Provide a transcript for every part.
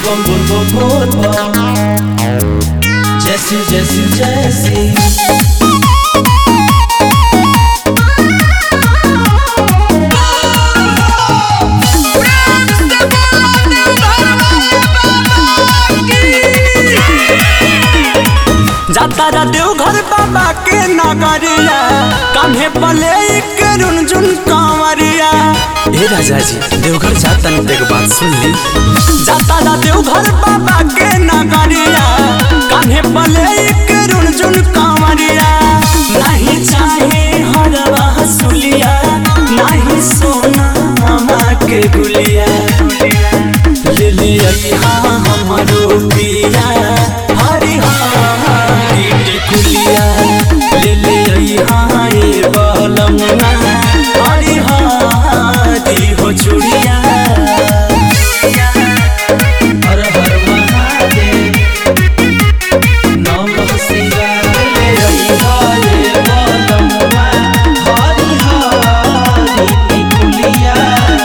bum bum bum bum bum. Jesse, Jesse, Jesse. जाता देवघर बाबा के नगरिया कान्हे पले के रुनझुन कांवरिया ए राजा जी देवघर जाता न एक बात सुन ली जाता देवघर बाबा के नगरिया कान्हे पले के रुनझुन कांवरिया नहीं चाहे हरवा सुलिया नहीं सोना मामा के गुलिया ले ले यहाँ हमरो पिया हरि हरि टिकुलिया ले ले यहाँ ये बलमना हरि हरि हो चुड़िया हर हर महादेव नमः शिवाय हरि हरे बलमुआ हरि हरि टिकुलिया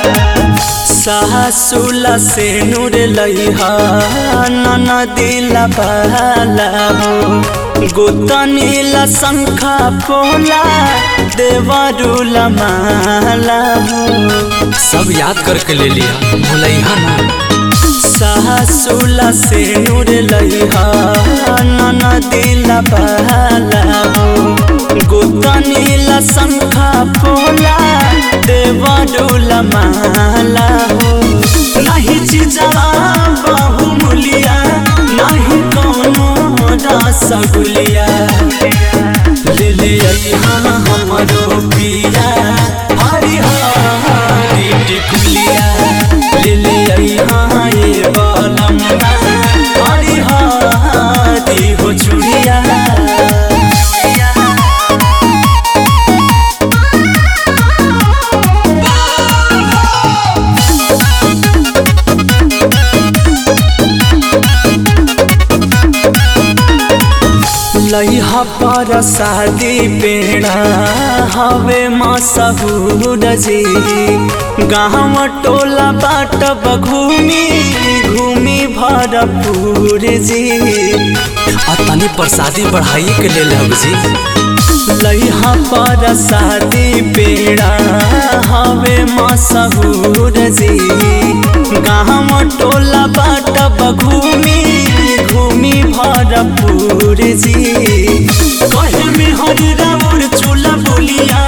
सासुला से नूर लइहा ननदिला बाला हो गोतनीला शंखा पोला देवरुला माला हो सब याद करके ले लिया भूलैहा ना सासुला से नूर लइहा ननदिला बाला हो गोतनीला शंखा पोला देवरुला माला हो नहीं चिजवा बहुमूलिया नहीं कोनो रसगुलिया ले ले यहाँ हमरो पिया हरि हरि टिकुलिया ले ले यहाँ ये बलमना हरि हरि हो चुड़िया लइहा पर शादी पेड़ा हवे मसहूर जी गाँव टोला बाट घूमी घूमी भरपूर जी और तनी प्रसादी बढ़ाइए के ले लब जी लइहा पर शादी पेड़ा हवे मसहूर जी गाँव टोला बाट घूमी घूमी भरपूर जी कहे में हरि राउर चूल्हा बोलिया